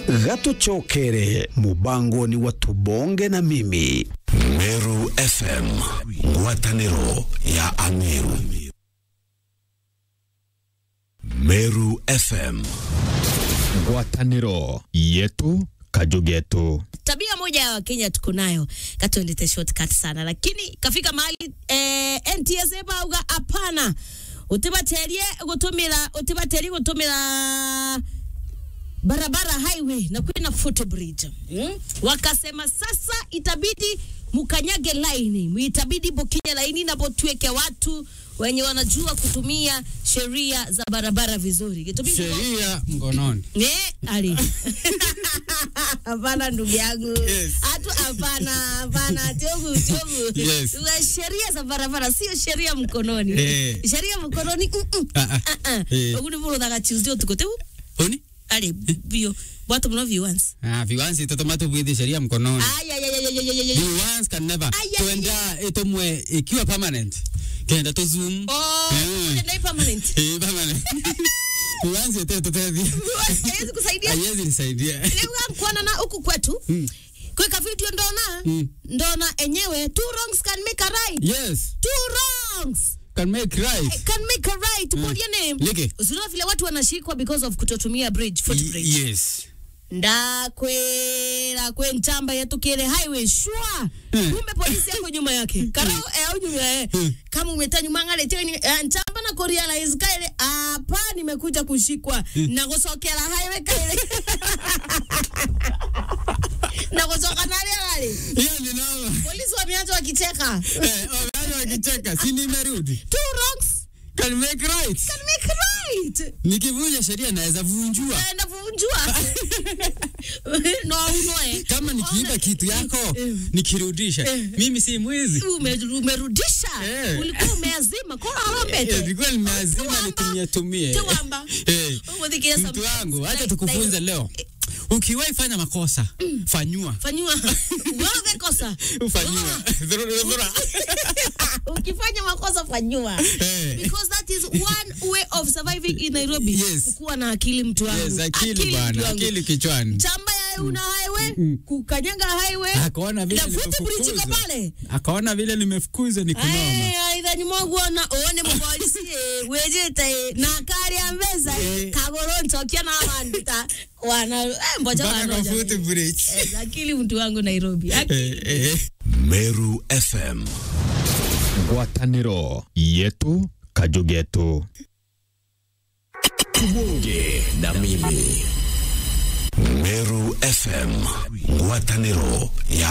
gatucokere mubango ni watubonge na mimi Meru FM ngwatanĩro ya Ameru Meru FM ngwatanĩro yetu kajugetu tabia moja ya wakenya tuko nayo katuendete shortcut sana lakini kafika mahali eh, ntsa bauga hapana utibaterie gutumira utibaterie gutumira barabara highway na kwina footbridge mm? wakasema sasa itabidi mukanyage laini itabidi bokinye laini na botueke watu wenye wanajua kutumia sheria za barabara vizuri Itabidi- sheria mkononi. Ne, ali. Hapana ndugu yangu. Yes. Hatu hapana, hapana tiogu tiogu. Yes. Tuna Sheria za barabara sio sheria mkononi. Eh. Sheria mkononi. Mm -mm. Ah, ah. Ah ah. Eh. Oguni bolo daga Tuesday tukote. Oni? Ali bio. Watu mna viewers. Ah, viwanzi totomato bwidhi sheria mkononi. Ay ay ay ay ay ay ay. Viwanzi can never. Ay, ay, Tuenda itomwe ikiwa permanent. Kenda to zoom. Oh, Eh. ndio permanent. Eh, permanent. Viwanzi yote totevi. Haiwezi kusaidia. Haiwezi nisaidia. Leo kuona na huku kwetu. Kweka video ndona. Mm. Ndona enyewe two wrongs can make a right. Yes. Two wrongs. Can make right. can make a right. What your name? Leke. Usiona vile watu wanashikwa because of kutotumia bridge, footbridge. Y- Yes. ndakwera kwe ntamba yatukire highway shwa Mm. kumbe polisi yako nyuma yake karao eh, au nyuma eh. kama umeta nyuma ngale teni eh, ntamba na kurealize kaile hapa nimekuja kushikwa na kusokera highway kaile na kusoka nale nale Hiyo ni noma. polisi wameanza wakicheka Eh, wale wakicheka, si nimerudi. two wrongs Can make right. can make right Nikivunja sheria naweza vunjua. naenda kuvunjua no unoe Kama nikiiba kitu yako nikirudisha, mimi si mwizi. Ume- umerudisha Eh. ulikuwa umeazima kora Eh, alombete Nilikuwa nimeazima Tuwamba. nitumie tumie. Tuwamba. Eh, Umudhikia Mtu sometimes. wangu, acha Like- tukufunze like- leo. Ukiwahi fanya makosa, fanyua. fanyiwa wewe kosa Fanyua. Dhurura, dhurura. ukifanya makosa fanyiwa Eh. because that is one way of surviving in Nairobi Yes. kukuwa na akili mtu wangu Yes, akili mtu bwana, wangu. akili kichwani. chamba ya una highway kukanyaga highway Akaona vile na footbridge iko nimefukuzwa. pale Akaona vile nimefukuzwa ni kunoma. aitha nimwaguona one mupolisi eh, wejete na kari ya mbeza Eh. kagoro ntokia na wandita wana eh, mboja Mpaka kwa wanoja footbridge. Eh, akili mtu wangu Nairobi Akili. Eh, eh. Meru FM ngwatanĩro yetu kajugetu tubonge na mimi Meru FM ngwatanĩro ya